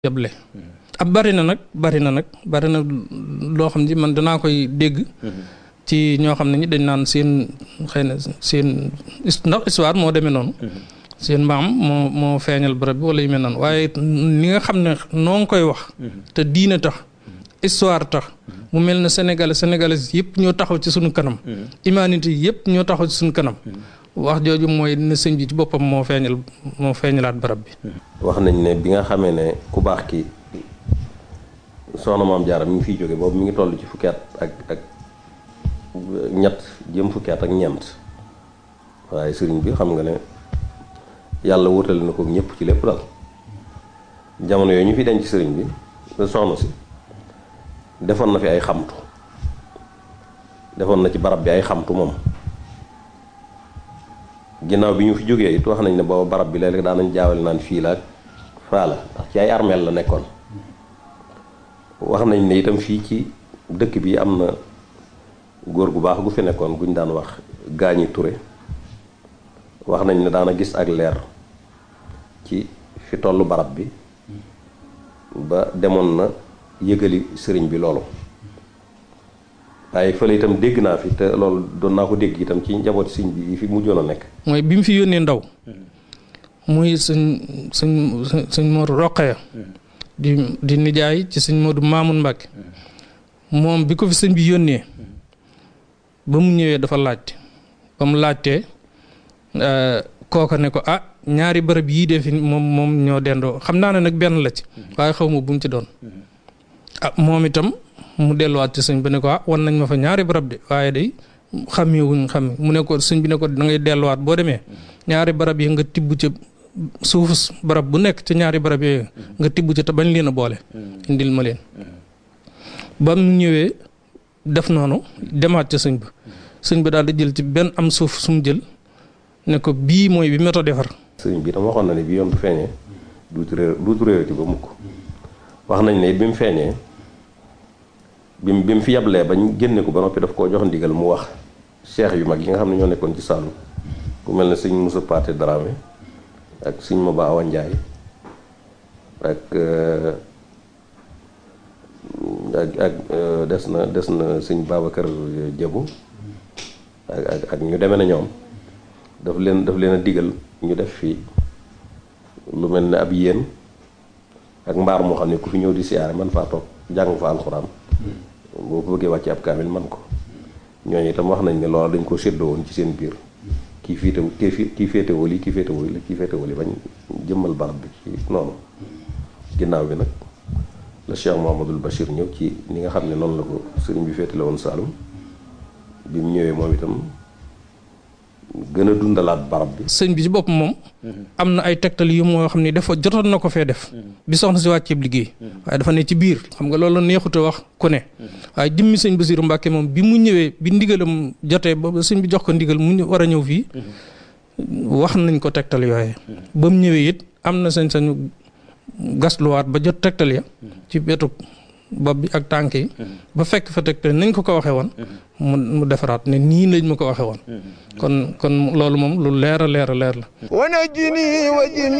yable ab bari na nag bari na nag bari na loo xam ne man danaa koy dégg ci ñoo xam ne ñi dañ naan seen xëy na seen ndax histoire moo demee noonu seen maam moo moo feeñal bërëb bi wala yu mel noonu waaye ni nga xam ne noo ngi koy wax te diine tax histoire tax mu mel ne sénégalais sénégalais yëpp ñoo taxaw ci suñu kanam humanité yëpp ñoo taxaw ci suñu kanam wax jooju mooy ne sëñ bi ci boppam moo feeñal moo feeñalaat barab bi wax nañ ne bi nga xamee ne ku baax ki soxna maam Jaara mi ngi fiy jóge boobu mi ngi toll ci fukki at ak ak ñett jëm fukki at ak ñeent waaye sëriñ bi xam nga ne yàlla wutale na ko ñëpp ci lépp daal jamono yooyu ñu fi denc sëriñ bi soxna si defoon na fi ay xamtu defoon na ci barab bi ay xamtu moom ginnaaw bi ñu fi jógee it wax nañ ne booba barab bi léeg-léeg daan nañ jaawale naan fii la ak faa la ndax ci ay armeel la nekkoon wax nañ ne itam fii ci dëkk bi am na góor gu baax gu fi nekkoon guñ daan wax gaañi ture wax nañ ne daana gis ak leer ci fi tollu barab bi ba demoon na yëgali sëriñ bi loolu waaye fële itam dégg naa fi te loolu doon naa ko dégg itam ci njabooti sëñ bi yi fi mujjoon a nekk mooy bi mu fi yónnee ndaw muy sëñ sëñ sëñ Modou Roqaya di di nijaay ci sëñ Modou Mamoun Mbacke moom bi ko fi sëñ bi yónnee ba mu ñëwee dafa laajte ba mu laajtee kooka ne ko ah ñaari bërëb yii de fi moom moom ñoo dendoo xam naa ne nag benn la ci waaye xaw ma bu mu ci doon ah moom itam mu delluwaat ci sëñ bi ne ko ah wan nañ ma fa ñaari barab de waaye day xàmmewuñ xam mu ne ko sëñ bi ne ko da ngay delluwaat boo demee ñaari barab yi nga tibb ca suufu barab bu nekk ca ñaari barab yooyu nga tibb ca te bañ leen a boole. indil ma leen. ba mu ñëwee def noonu demaat ca sëñ bi sëñ bi daal di jël ci benn am suuf su mu jël ne ko bii mooy bi méthode defar. sëñ bi tam waxoon na ne bi yoon bu feeñee duutu réer duutu réerati ba mukk wax nañ ne it bi mu feeñee. bi mu bi mu fi yablee bañ génne ko ba noppi daf koo jox ndigal mu wax cheikh yu mag yi nga xam ne ñoo nekkoon ci Saalum ku mel ne sëñ Moussa Paté Dramé ak sëñ Maba Awa Ndiaye ak ak ak des na des na sëñ Babacar Diabou ak ak ak ñu demee na ñoom daf leen daf leen a digal ñu def fii lu mel ne ab yéen ak mbaar moo xam ne ku fi ñëw di siyaare man faa toog jàng fa alxuraan boo ko bëggee wàcce ab kaamil man ko ñooñu itam wax nañ ne loolu dañ ko séddoo woon ci seen biir kii féete kii kii féetewoo lii kii féetewoo lii kii féetewoo lii bañ jëmmal barab bi ci noonu ginnaaw bi nag la Cheikh Mouhamadul Bachir ñëw ci ni nga xam ne noonu la ko sëriñ bi féetale woon Saalum bi mu ñëwee moom itam gën a dundalaat barab bi. sëñ bi ci bopp moom. am na ay tegtal yu moo xam ne dafa jotoon na ko fee def. bi soxna si wàcceeb liggéey. waaye dafa ne ci biir xam nga loolu neexut a wax ku ne. waaye jëmmi sëñ Basiru Mbàkke moom bi mu ñëwee bi ndigalam jotee ba sëñ bi jox ko ndigal mu war a ñëw fii. wax nañ ko tegtal yooye ba mu ñëwee it am na sañ-sañu gasluwaat ba jot tegtal ya. ci wetu bopp bi ak tànk yi. ba fekk fa tegtal nañ ko ko waxee woon. mu mu defaraat ne nii lañ ma ko waxee woon. kon kon loolu moom lu leer a leer a leer la.